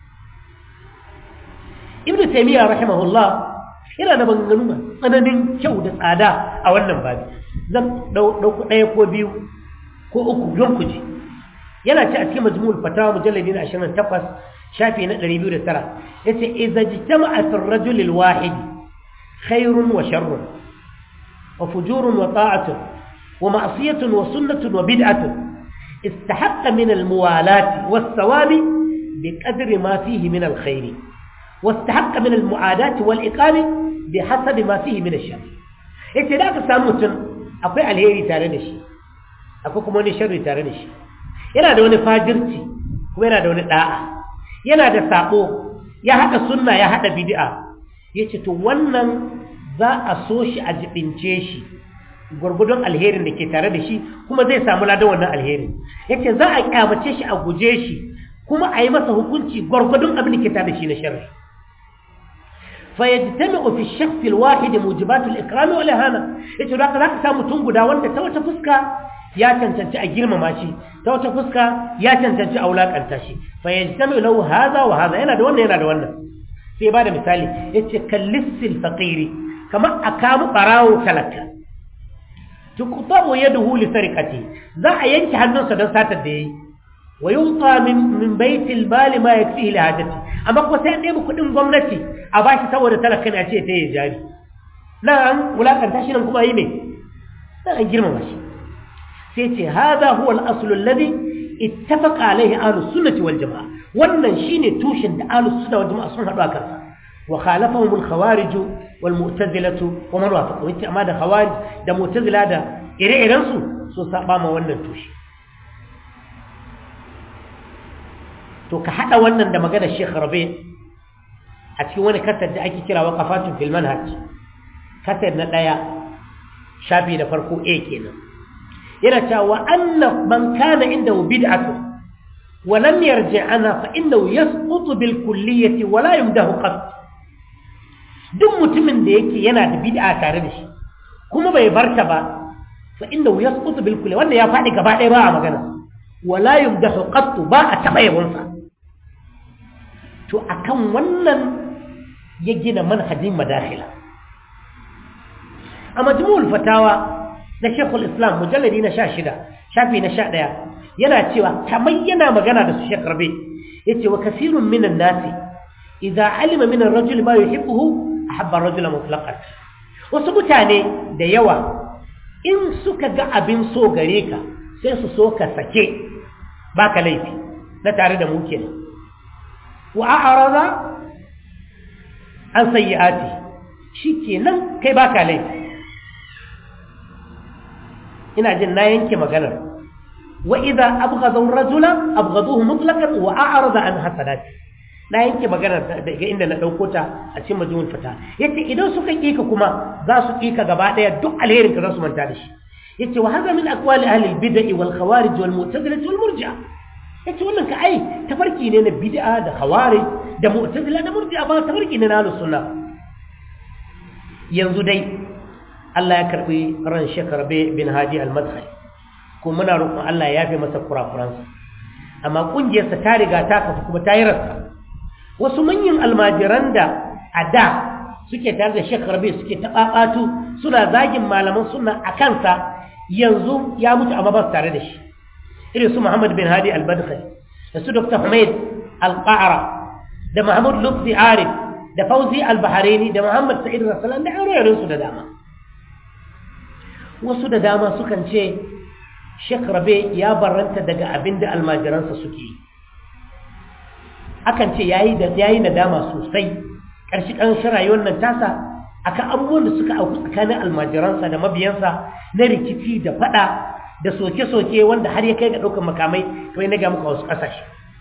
Ibn Taymiyyah rahimahullah yana da maganganu tsananin kyau da tsada a wannan babi zan dauko ɗaya ko biyu ko uku don ku ji yana ci a cikin majmu'ul fatawa mujalladi na 28 shafi na 209 yace idza jitama'at ar-rajul al-wahid khairun wa sharrun وفجور وطاعة ومعصية وسنة وبدعة استحق من الموالاة والثواب بقدر ما فيه من الخير واستحق من المعاداة والإقام بحسب ما فيه من الشر yace da aka samu mutum akwai alheri tare da shi akwai kuma wani sharri tare da shi yana da wani fajirci kuma yana da wani da'a yana da sabo ya haɗa sunna ya haɗa bid'a yace to wannan za a so shi a jibince shi gwargwadon alherin da ke tare da shi kuma zai samu ladan wannan alherin yace za a kyamace shi a guje shi kuma a yi masa hukunci gwargwadon abin da ke tare da shi na sharri fayajtami'u fi shakhs alwahid mujibat al-ikram wal ihana yace da ka zaka samu tun guda wanda ta wata fuska ya cancanci a girmama shi ta wata fuska ya cancanci a wulakanta shi fayajtami'u lahu hadha wa hadha yana da wannan yana da wannan sai ba da misali yace kallisil faqiri kamar a kamu ɓarawo talaka tukutabu ya duhu lisarikati za a yanke hannunsa don satar da ya yi wa yunqa min min baitil bali ma yakfihi li hajati amma kuma sai an ɗebi kuɗin gwamnati a bashi saboda talaka ne a ce ta yi jari nan an wulakanta shi nan kuma yi me nan an girmama shi sai ce hadha huwa al-aslu alladhi ittafaqa alayhi ahlus sunnati wal jamaa wannan shine tushen da ahlus sunna wal jamaa sun haɗu a kansa وخالفهم الخوارج والمعتزلة ومن وافقوا انت اما ده خوارج ده معتزلة ده ire-iren su so saba ma wannan tushe to ka hada wannan da maganar Sheikh Rabi a cikin wani kasar da ake kira waqafatun fil manhaj kasar na daya shafi da farko A kenan yana cewa anna man kana indahu bid'atu wa lam yarji ana fa innahu yasqutu bil kulliyati wa la yumdahu qat duk mutumin da yake yana da bid'a tare da shi kuma bai barta ba fa innahu yasqutu bil kulli wanda ya fadi gaba ɗaya ba a magana wala yumdahu qattu ba a taba yabonsa to akan wannan ya gina manhajin madakhila a majmu'ul fatawa na Sheikhul Islam mujalladi na 16 shafi na 11 yana cewa kamar yana magana da su Sheikh Rabi yace wa kasirun minan nasi idza alima min ar-rajuli ma yuhibbuhu ahabba rajula mutlaqan wasu mutane da yawa in suka ga abin so gare ka sai su so ka sake baka laifi na tare da mu kenan wa a'rada an sayyi'ati shikenan kai baka laifi ina jin na yanke maganar wa idza abghadu ar-rajula abghaduhu mutlaqan wa a'rada an hasanati na yanke magana daga inda na ɗauko ta a cikin majmu'ul fata yace idan suka kika kuma za su kika gaba ɗaya duk alherin ka za su manta da shi yace wa hadha min aqwali ahli al-bid'ah wal khawarij wal mu'tazilah wal murji'ah yace wannan ka ai tafarki ne na bid'a da khawarij da mu'tazila da murji'a ba tafarki ne na ahlus sunna yanzu dai Allah ya karbi ran Sheikh Rabi bin Hadi al-Madkhali ko muna roƙon Allah ya yafe masa kurakuransa amma kungiyarsa ta riga ta kafa kuma ta yi rasa wasu manyan almajiran da a da suke tare da Sheikh Rabi suke taɓaɓatu suna zagin malaman sunna a kansa yanzu ya mutu amma ba su tare da shi irin su Muhammad bin Hadi al-Badkhali da su Dr. Humaid al-Qa'ra da Mahmud Lutfi Arif da Fauzi al-Bahraini da Muhammad Sa'id Rasalan da aure su da dama wasu da dama sukan ce Sheikh Rabe ya barranta daga abin da almajiransa suke yi akan ce yayi da yayi nadama sosai ƙarshe ƙarshen rayuwar nan tasa akan abubuwan da suka auku tsakanin almajiransa da mabiyansa na rikici da fada da soke-soke wanda har ya kai ga ɗaukar makamai kamar na ga muka wasu ƙasashe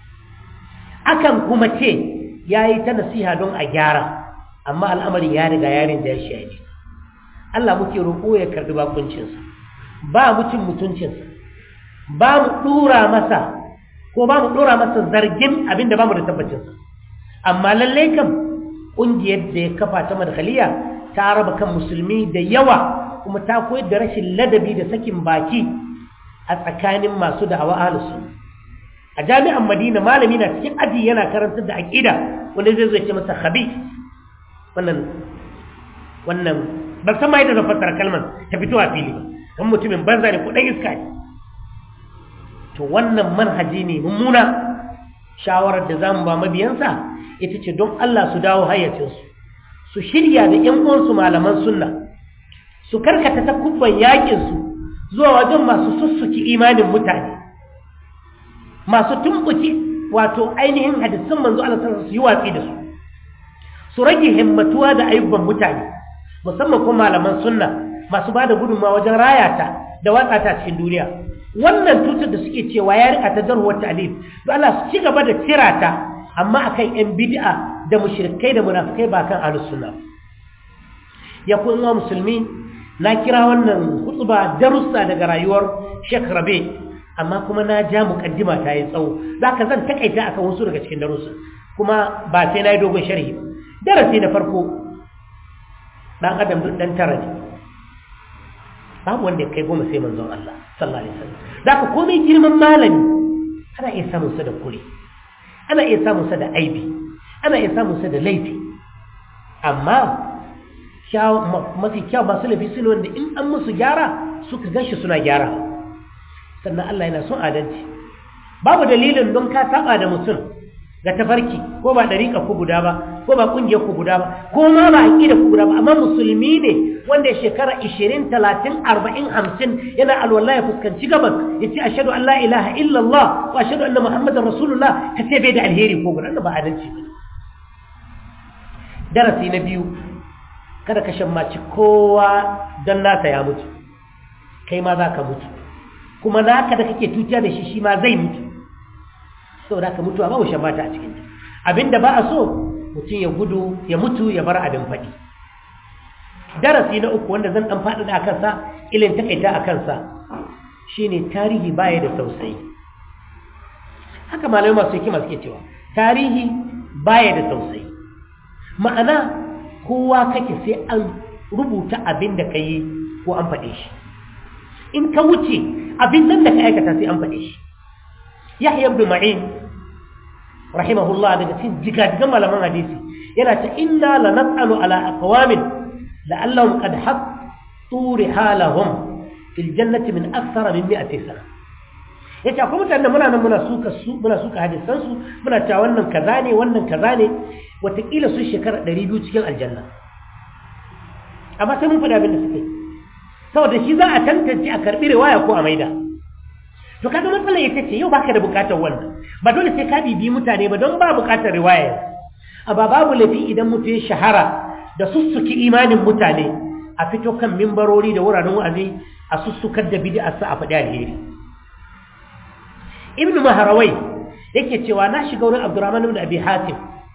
akan kuma ce ya yi ta nasiha don a gyara amma al'amarin ya riga yarin da ya shaidi Allah muke roƙo ya karɓi bakuncinsa ba mu cin mutuncinsa ba mu ɗora masa ko ba mu ɗora masa zargin abin da ba mu da tabbacinsa amma lallai kam ƙungiyar da ya kafa ta madkhaliya ta raba kan musulmi da yawa kuma ta koyar da rashin ladabi da sakin baki a tsakanin masu da'awa ahlus sunna a jami'an Madina malami na cikin aji yana karantar da aqida wanda zai zo ya ce masa khabith wannan wannan ban san ma yadda zan fassara kalmar ta fito a fili ba kan mutumin banza ne ko dan iska ne to wannan manhaji ne mummuna shawarar da zamu ba mabiyansa ita ce don Allah su dawo hayyacinsu su shirya da ƴan uwansu malaman sunna su karkata takubban yaƙinsu zuwa wajen masu sussuki imanin mutane masu tumbuki wato ainihin hadisan manzo Allah sallallahu alaihi wasallam su yi watsi da su su rage himmatuwa da ayyuban mutane musamman kuma malaman sunna masu bada gudunmawa wajen rayata da watsa ta cikin duniya wannan tutar da suke cewa ya rika ta jarhuwar ta'lif to Allah su ci gaba da tirata amma akan yan bid'a da mushrikai da munafikai ba kan ahlus sunna ya ku uwa musulmi na kira wannan hutuba darussa daga rayuwar Sheikh Rabi amma kuma na ja mukaddima ta yi tsawo zaka zan takaita akan wasu daga cikin darussa kuma ba sai na yi dogon sharhi darasi na farko dan adam duk dan tara ne babu wanda ya kai goma sai manzon Allah sallallahu alaihi wasallam zaka komai girman malami ana iya samun sa da kure ana iya samun sa da aibi ana iya samun sa da laifi amma mafi kyau masu laifi su ne wanda in an musu gyara suka ganshi suna gyara sannan Allah yana son adalci babu dalilin don ka saba da mutum ga tafarki ko ba dariƙa ku guda ba ko ba ƙungiyar ku guda ba ko ma ba aƙida ku guda ba amma musulmi ne wanda shekara 20 30 40 50 yana alwala ya fuskanci gabas ya ce ashhadu an la ilaha illallah wa ashhadu anna muhammadar rasulullah ka ce bai da alheri ko guda ba adalci ba darasi na biyu kada ka shammaci kowa don nasa ya mutu kai ma za ka mutu kuma naka da kake tuciya da shi shi ma zai mutu saboda ka mutuwa babu shammata a cikinta abinda ba a so mutum ya gudu ya mutu ya bar abin faɗi darasi na uku wanda zan ɗan faɗaɗa a kansa ilin takaita a kansa shine tarihi baya da tausayi haka malamai masu hikima suke cewa tarihi baya da tausayi ma'ana kowa kake sai an rubuta abin da ka yi ko an faɗe shi in ka wuce abin nan da ka aikata sai an faɗe shi yahya ibn ma'in rahimahullah daga cikin jigajigan malaman hadisi yana ta inna la nas'alu ala aqwamin la'allahum qad hattu rihalahum fil jannati min akthara min 100 sana yace akwai mutanen muna nan muna suka su muna suka hadisan su muna cewa wannan kaza ne wannan kaza ne watakila sun shekara 200 cikin aljanna amma sai mun faɗi abin da suke saboda shi za a tantance a karɓi riwaya ko a maida to kaga matsalar ita ce yau baka da bukatar wannan ba dole sai ka bibi mutane ba don ba bukatar riwaya a ba babu lafi idan mutum ya shahara da sussuki imanin mutane a fito kan mimbarori da wuraren wa'azi a sussukar da bid'a sa a faɗi alheri ibnu maharawai yake cewa na shiga wurin abdurrahman ibn abi hatim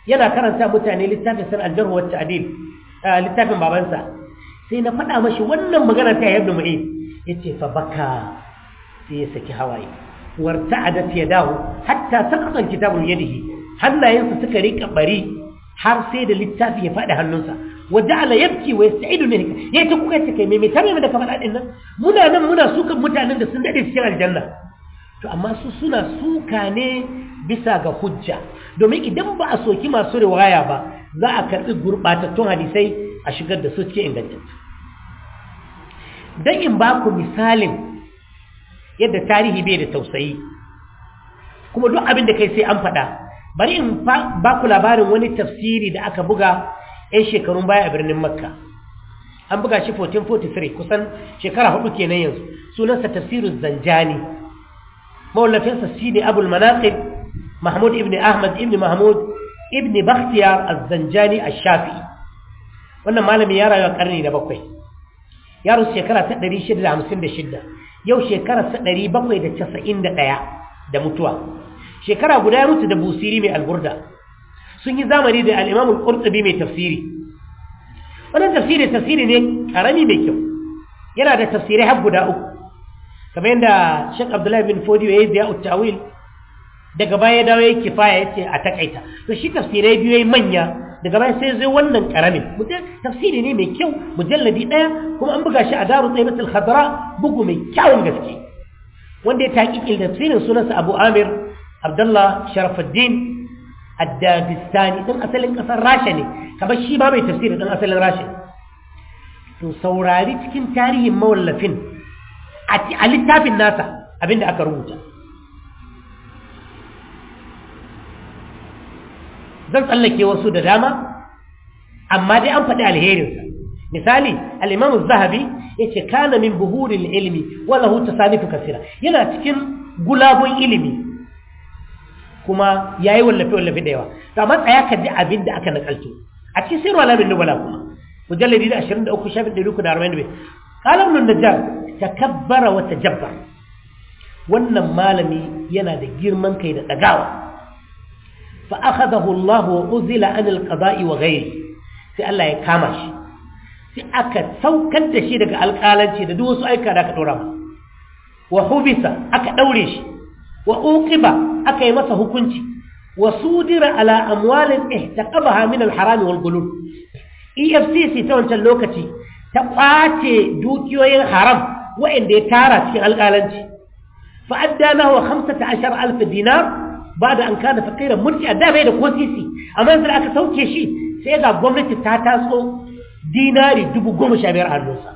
yana karanta mutane littafin san aljarhu wa ta'dil littafin babansa sai na faɗa mashi wannan magana ta ibn mu'in yace fa baka sai ya saki hawaye warta'adat yadahu hatta saqata kitabun yadihi hannayensa suka rika bari har sai da littafi ya faɗi hannunsa wa ja'ala yabki wa yasta'idu min yayi ta kuka ce kai me me tare da kamar adin nan muna nan muna sukan mutanen da sun dade cikin aljanna to amma su suna suka ne bisa ga hujja domin idan ba a soki masu riwaya ba za a karɓi gurɓatattun hadisai a shigar da su cikin ingantattu don in ba ku misalin yadda tarihi bai da tausayi kuma duk abin da kai sai an faɗa bari in ba ku labarin wani tafsiri da aka buga 'yan shekarun baya a birnin makka an buga shi 1443 kusan shekara hudu kenan yanzu sunansa tafsirin zanjani mawallafinsa shi ne abul manaqib mahmud ibn ahmad ibn mahmud ibn bakhtiyar az-zanjani ash-shafi'i wannan malami ya rayu a karni na bakwai ya rusu shekara ta 656 yau shekara ta 791 da mutuwa shekara guda ya mutu da busiri mai alburda sun yi zamani da al-imam al-qurtubi mai tafsiri wannan tafsiri tafsiri ne karami mai kyau yana da tafsirai har guda uku kamar yadda Sheikh Abdullahi bin Fodiyo ya yi ziya tawil daga baya dawo ya kifaya ya ce a takaita to shi tafsirai biyu ya manya daga baya sai zai wannan karamin tafsiri ne mai kyau mujalladi ɗaya kuma an buga shi a daru tsaibatul khadra bugu mai kyawun gaske wanda ya taƙiƙil tafsirin sunansa Abu Amir Abdullah Sharafuddin Ad-Dadistani dan asalin ƙasar Rasha ne kamar shi ba mai tafsiri dan asalin Rasha to saurari cikin tarihin mawallafin a littafin nasa abinda aka rubuta zan tsallake wasu da dama amma dai an faɗi alherinsa misali al'imamu zahabi ya ce kana min buhurin ilimi wala huta sanifu kasira yana cikin gulabun ilimi kuma ya yi wallafe-wallafe da yawa ta matsaya ka ji abin da aka nakalto a cikin sirwa lamin nubala kuma mujalladi da 23 shafin 345 قال ابن النجار تكبر وتجبر wannan malami yana da girman kai da dagawa fa akhadahu Allah wa uzila an alqada'i wa ghairi sai Allah ya kama shi sai aka saukar da shi daga alƙalanci da duk wasu aika da aka dora masa wa hubisa aka daure shi wa uqiba aka yi masa hukunci wa sudira ala amwalin ihtaqabaha min alharam wal gulul EFCC ta wancan lokaci ta ƙwace dukiyoyin haram waɗanda ya tara cikin alƙalanci fa'adda na wa hamsa ta ashar alfa dinar ba da an kana fakirar mulki a damai da kosisi amma yanzu aka sauke shi sai ga gwamnati ta taso dinari dubu goma sha biyar hannunsa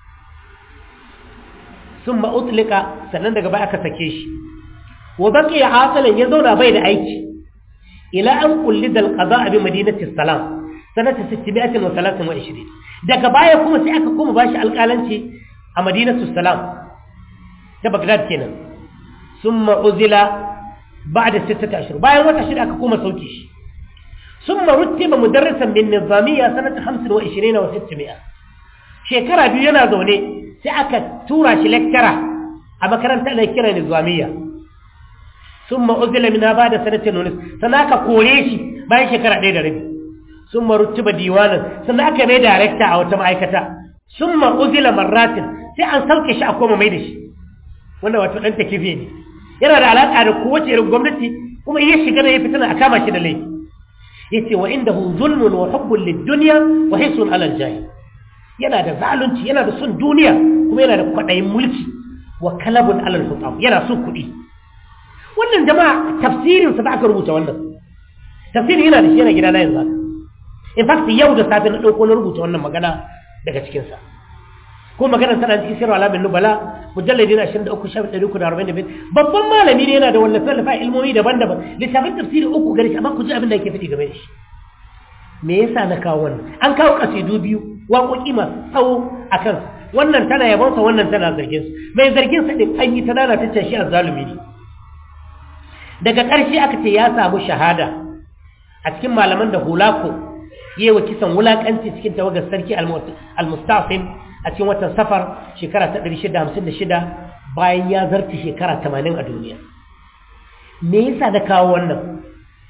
sun ma'utlika sannan daga baya aka sake shi wa baki ya asalin ya zauna bai da aiki ila an kulli dal qada bi madinati salam sanata 623 daga baya kuma sai aka kuma bashi alƙalanci a madinatu salam ta bagdad kenan summa uzila ba'da sittati ashhur bayan wata shida aka kuma sauke shi summa rutiba mudarrisan min nizamiyya sanata 25 wa 600 shekara biyu yana zaune sai aka tura shi lecturer a makarantar da kira nizamiyya summa uzila min ba'da sanatin nunis sannan aka kore shi bayan shekara ɗaya da rabi sun maruttuba diwanan sannan aka mai darekta a wata ma'aikata sun ma'uzila marratin sai an sauke shi a koma mai da shi wanda wato ɗan takife ne yana da alaƙa da kowace irin gwamnati kuma iya shiga da ya fitina a kama shi da laifi ya ce wa inda hu zulmun wa hubbun lidduniya wa hisun alal jahi yana da zalunci yana da son duniya kuma yana da kwaɗayin mulki wa kalabun alal hutam yana son kuɗi wannan jama'a tafsirinsa da aka rubuta wannan tafsirin yana da shi yana gida na yanzu haka in fact yau da safe na ɗauko na rubuta wannan magana daga cikinsa ko magana tana cikin sirwa alamin nubala mujalladi na 23 shafi 345 babban malami ne yana da wallafe wallafa ilmomi daban-daban littafin tafsiri uku gari amma ku ji abin da yake fiti game da shi me yasa na kawo wannan an kawo kasidu biyu waƙoƙi masu tsawo a kansa wannan tana yabonsa wannan tana zargin su mai zargin sa din an yi ta dana ta shi azzalumi ne daga ƙarshe aka ce ya samu shahada a cikin malaman da hulako yi wa kisan wulakanci cikin tawagar sarki al-mustafin a cikin watan safar shekara ta 656 bayan ya zarta shekara 80 a duniya me yasa da kawo wannan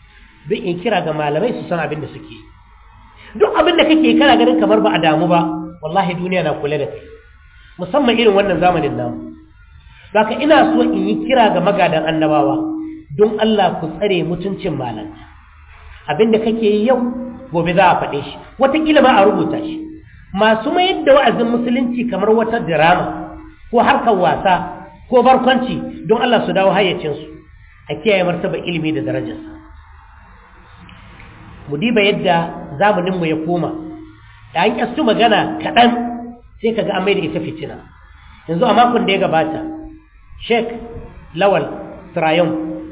don in kira ga malamai su san abin da suke duk abin da kake kana ganin kamar ba a damu ba wallahi duniya na kula da kai musamman irin wannan zamanin namu zaka ina so in yi kira ga magadan annabawa don Allah ku tsare mutuncin malanta abin da kake yi yau gobe za a faɗe shi wataƙila ma a rubuta shi masu mayar da wa'azin musulunci kamar wata dirama ko harkar wasa ko barkwanci don Allah su dawo hayyacinsu a kiyaye martaba ilimi da darajarsa mu diba yadda zamaninmu ya koma da an kyastu magana kaɗan sai ka ga an da ita fitina yanzu a makon da ya gabata sheik lawal trayon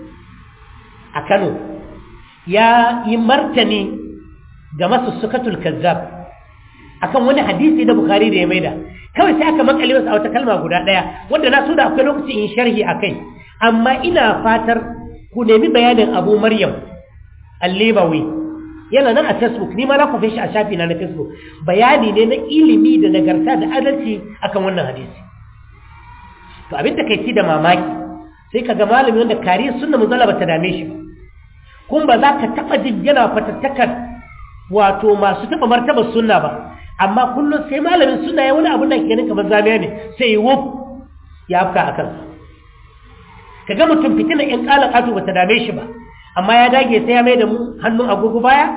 a kano ya yi martani ga masussukatul kazzab akan wani hadisi da bukari da ya maida kawai sai aka makale masa a wata kalma guda ɗaya wanda na so da akwai lokaci in sharhi a kai amma ina fatar ku nemi bayanin abu maryam allebawi yana nan a facebook ni ma na kwafe shi a shafi na na facebook bayani ne na ilimi da nagarta da adalci akan wannan hadisi to abin da kai ci da mamaki sai ka ga malami wanda kariyar sunna muzalla bata dame shi ba kun ba za ka taɓa jin yana fatattakar wato masu taɓa martabar sunna ba amma kullum sai malamin sunna ya wani abin da ke ganin kamar zamiya ne sai yi wuf ya afka a kansa ka ga mutum fitina in ƙala ƙato bata dame shi ba amma ya dage sai ya mai da mu hannun agogo baya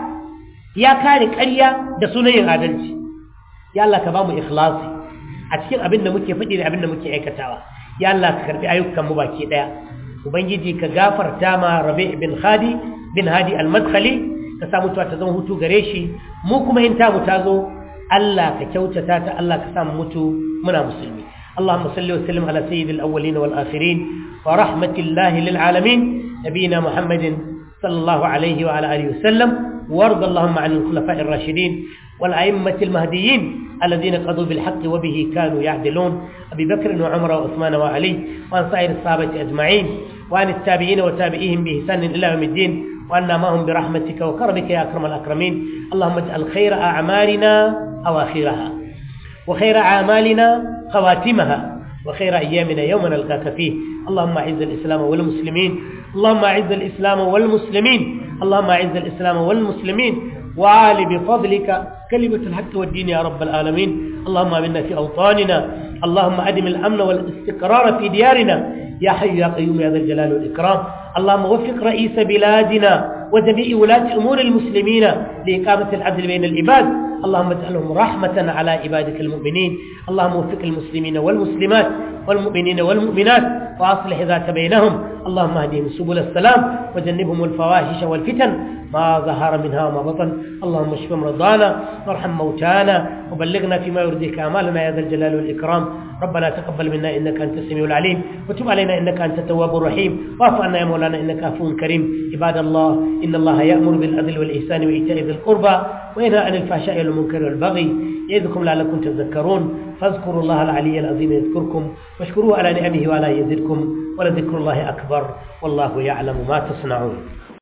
ya kare ƙarya da sunan yin adalci ya Allah ka ba mu ikhlasi a cikin abin da muke faɗi da abin da muke aikatawa ya Allah ka karbi ayyukan mu baki ɗaya ubangiji ka gafarta ma rabi bin hadi bin hadi al-madkhali ka sa mutuwa ta zama hutu gare shi mu kuma in ta mu ta zo Allah ka kyautata ta Allah ka sa mu mutu muna musulmi اللهم صل وسلم على سيد الأولين والآخرين ورحمة الله للعالمين نبينا محمد صلى الله عليه وعلى آله وسلم وارض اللهم عن الخلفاء الراشدين والأئمة المهديين الذين قضوا بالحق وبه كانوا يعدلون أبي بكر وعمر وعثمان وعلي وعن سائر الصحابة أجمعين وعن التابعين وتابعيهم بإحسان إلى يوم الدين وأنا معهم برحمتك وكرمك يا أكرم الأكرمين اللهم اجعل خير أعمالنا أواخرها وخير أعمالنا خواتمها وخير أيامنا يوم نلقاك فيه اللهم أعز الإسلام والمسلمين اللهم أعز الإسلام والمسلمين اللهم أعز الإسلام والمسلمين وعال بفضلك كلمة الحق والدين يا رب العالمين اللهم امنا في أوطاننا اللهم أدم الأمن والاستقرار في ديارنا يا حي يا قيوم يا ذا الجلال والإكرام اللهم وفق رئيس بلادنا وجميع ولاة أمور المسلمين لإقامة العدل بين العباد اللهم اجعلهم رحمة على عبادك المؤمنين اللهم وفق المسلمين والمسلمات والمؤمنين والمؤمنات وأصلح ذات بينهم اللهم اهدهم سبل السلام وجنبهم الفواحش والفتن ما ظهر منها وما بطن اللهم اشف مرضانا وارحم موتانا وبلغنا فيما يرضيك أعمالنا يا ذا الجلال والإكرام ربنا تقبل منا إنك أنت السميع العليم وتب علينا إنك أنت التواب الرحيم واعف عنا يا مولانا إنك عفو كريم عباد الله إن الله يأمر بالعدل والإحسان وإيتاء ذي القربى وينهى عن الفحشاء والمنكر والبغي يعظكم لعلكم تذكرون فاذكروا الله العلي العظيم يذكركم واشكروه على نعمه وعلى يزدكم ولذكر الله أكبر والله يعلم ما تصنعون